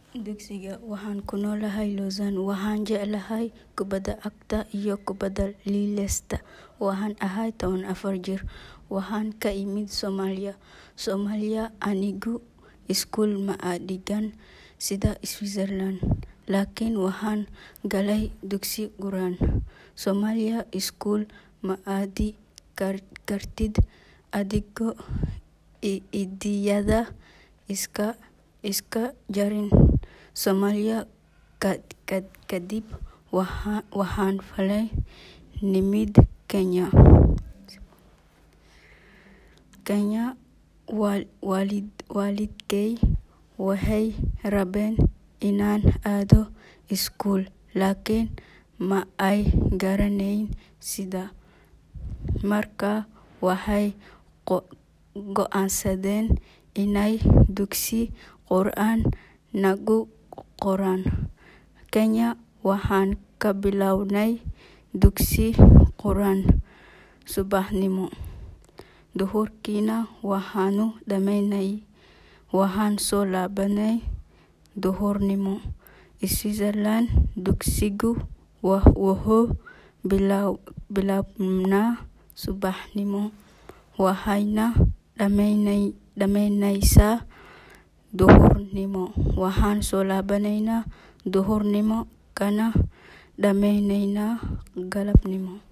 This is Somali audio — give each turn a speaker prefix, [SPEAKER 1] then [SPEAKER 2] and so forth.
[SPEAKER 1] Dugsiga waxaan ku noolahay Lausanne waxaan jeclahay kubada cagta iyo kubada liilesta waxaan ahay tawan afar jir waxaan ka imid Soomaaliya Soomaaliya anigu iskuul ma dhigan sida Switzerland laakiin waxaan galay dugsi quraan Soomaaliya iskuul ma aadi kartid adigoo idayada iska iska jarin Soomaaliya kadib waxaan falay nimid Kenya Kenya waalidkay waxay rabeen inaan aado iskuul laakiin ma ay garaneyn sida markaa waxay go'aansadeen inay dugsi quraan nagu qoraan Kenya waxaan ka bilownay dugsi quraan subaxnimo duhurkiina waxaanu dhamaynay waxaan soo laabanay duhurnimo Switzerland dugsigu wuxuu bilaabmaa subaxnimo waxayna dhamaanaysaa duhurnimo waxaan soo laabanay duhurnimo kana dhamaanaynaa galabnimo